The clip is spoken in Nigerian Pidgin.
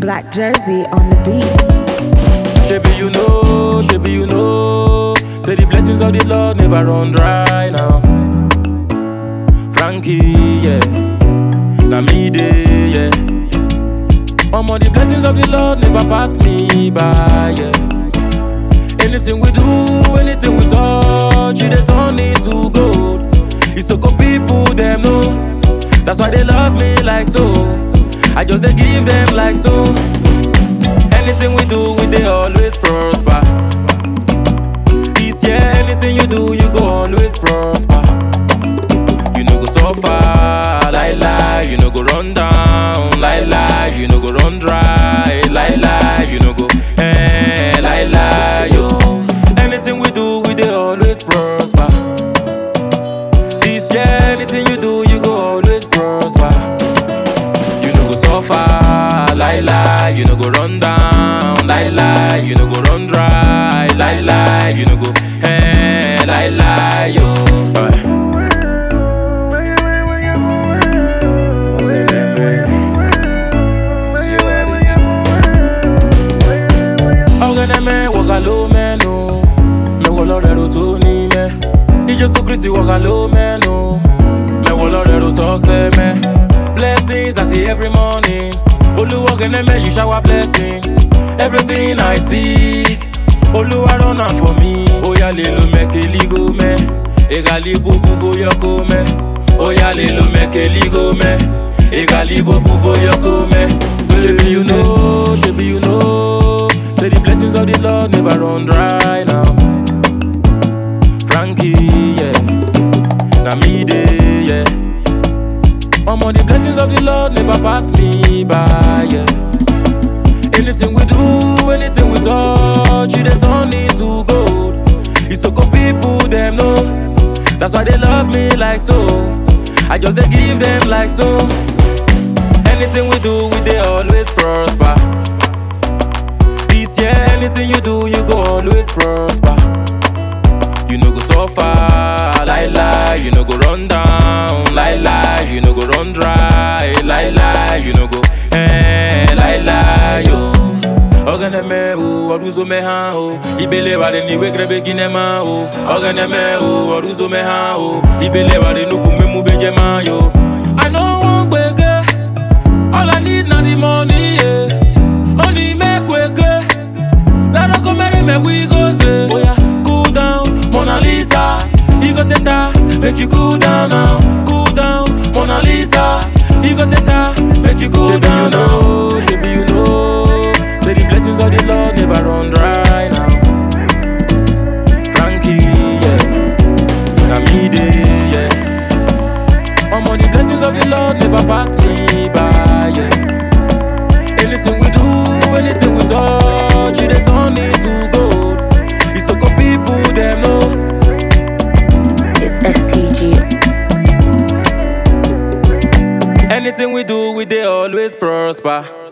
Black Jersey on the beat. Shebi you know, shebi you know. Say the blessings of the Lord never run dry now. Frankie, yeah. Na me day, yeah. Omo, the blessings of the Lord never pass me by, yeah. Anything we do, anything we touch, it dey turn into gold. It's so good people, them know. That's why they love me like so. I just dey give them like so. Anything we do, we dey always prosper. This year, anything you do, you go always prosper. You no go suffer, lie lie. You no go run down, lie lie. You no go run dry, lie lie. You no go eh, lie lie. Yo, anything we do, we dey always prosper. This year, anything you do, you go always prosper. You no go suffer, lie lie. You no go run down, lie lie. You no go run dry, lie lie. You no go eh, lie lie. Yo. Alright. ọ̀gẹ̀dẹ̀mẹ̀ wọ̀gà ló mẹ́nu mẹ́wọ́ lọ́rẹ̀ ro tó ní mẹ́ ìjọsìn kristi wọ̀gà ló mẹ́nu mẹ́wọ́ lọ́rẹ̀ ro tó sẹ́ mẹ́ blessings I see every morning olúwa ọ̀gẹ̀dẹ̀mẹ̀ you shower blessing everything I seek olúwa run am for me oya lè lo mẹ́kẹ́lígò mẹ́ ìgàlí búbú fóyọ́kọ́ mẹ́ oya lè lo mẹ́kẹ́lígò mẹ́ ìgàlí búbú fóyọ́kọ́ mẹ́ ṣebi you know ṣebi you know say the blessings of the lord never run dry now frankie yeah na me dey yeah omo the blessings of the lord never pass me by yeah anything we do anything we touch e dey turn into gold isoko people dem know that's why they love me like so i just dey give them like so anything we do we dey always prosper this year anything you do you go always prosper you no go suffer lie lie you no go run down lie lie you no go run dry lie lie you no go eh lie lie yo ọgẹnẹmẹ o ọdúnzó mẹha o ìbẹlẹ wà lẹ níwé gẹrẹbẹ gínẹmà o ọgẹnẹmẹ o ọdúnzó mẹha o ìbẹlẹ wà lẹ nukú mímú bẹjẹ máa yo. i no wan gbege all i need na the money yeah. money make wege lárọ́kọ́ mẹ́rin mẹ́wí go say. oya cool down mona lisa igo teta make you cool down now cool down mona lisa igo teta make you cool down now. shebi you know say the blessings of the lord never run dry now. frankie yeah na me dey yeah. omo the blessings of the lord never pass me by yeah. Anything we do, anything we touch, it dey turn into gold. It's so good people them know. It's STG. Anything we do, we dey always prosper.